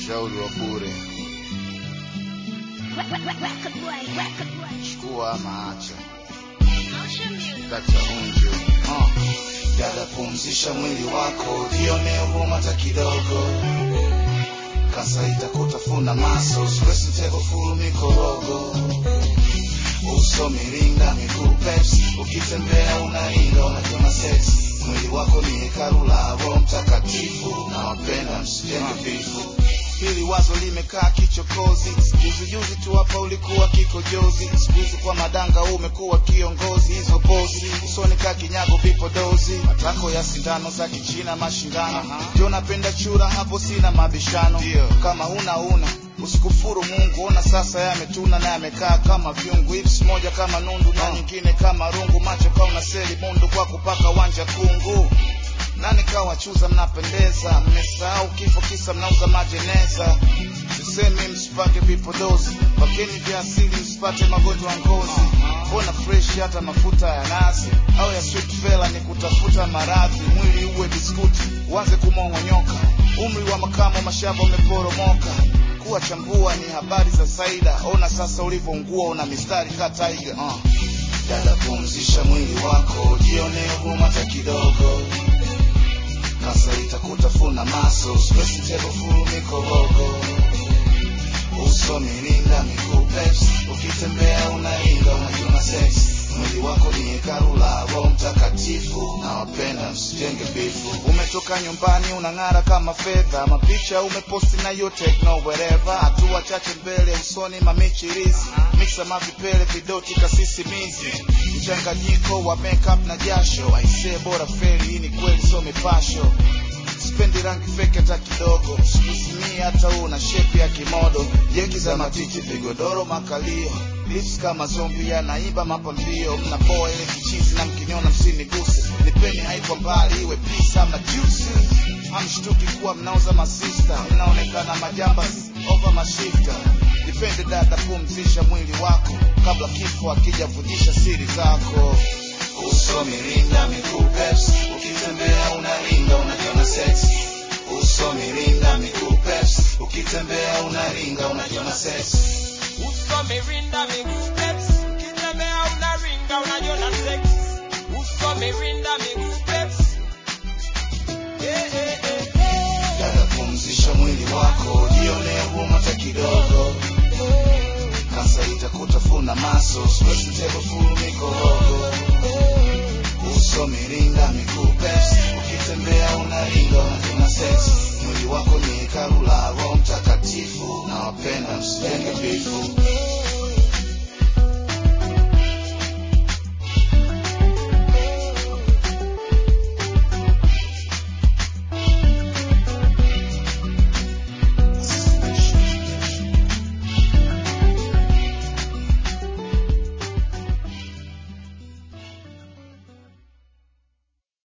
ushauri wa bure chukua ama acha data unju uh. dada pumzisha mwili wako jione huruma hata kidogo kasa itakutafuna maso stress mtego furu mikorogo uso mirinda miguu peps ukitembea unaringa unakiona sex mwili wako ni hekalu la roho mtakatifu na wapenda msijenge vifu hili wazo limekaa kichokozi juzi juzi tu hapa ulikuwa kikojozi sikuhizi kwa madanga umekuwa kiongozi hizo pozi usoni ka kinyago vipodozi matako ya sindano za kichina mashindano ndio napenda chura hapo sina mabishano kama huna una usikufuru mungu ona sasa yametuna na yamekaa kama vyungu hips moja kama nundu na nyingine kama rungu macho kauna seli mundu kwa kupaka wanja kungu nani kawachuza mnapendeza mmesahau kifo kisa mnauza majeneza sisemi msipake vipodozi pakeni vya asili msipate magonjwa ya ngozi mbona fresh hata mafuta ya nazi au ya sweet fella ni kutafuta maradhi mwili uwe biskuti uanze kumong'onyoka umri wa makamo mashamba umeporomoka kuwa chambua ni habari za saida ona sasa ulivyoungua una mistari ka taiga uh. dada pumzisha mwili wako jione huruma hata kidogo kasa itakutafuna maso stress tebo furu mikorogo uso mirinda miguu peps ukitembea unainga unajiona sex mwili wako ni hekalu la roho mtakatifu na wapenda msijenge bifu umetoka nyumbani unang'ara kama fedha mapicha umeposti na yo techno wherever hatua chache mbele usoni mamichirizi mixa mavipele vidoti kasisimizi mchanganyiko wa makeup na jasho aisee bora feri hii ni kweli so mipasho sipendi rangi feke hata kidogo sikusimia hata una shepi ya kimodo jeki za matiti vigodoro makalio lips kama zombi yanaiba mapambio mnapoa ile kichizi na mkiniona msiniguse nipeni haiko mbali iwe pisa ama juice hamshtuki kuwa mnauza masista mnaonekana majamba over mashifta nipende dada pumzisha mwili wako kabla kifo akijavujisha siri zako uso mirinda miguu peps ukitembea unaringa unajiona sex uso mirinda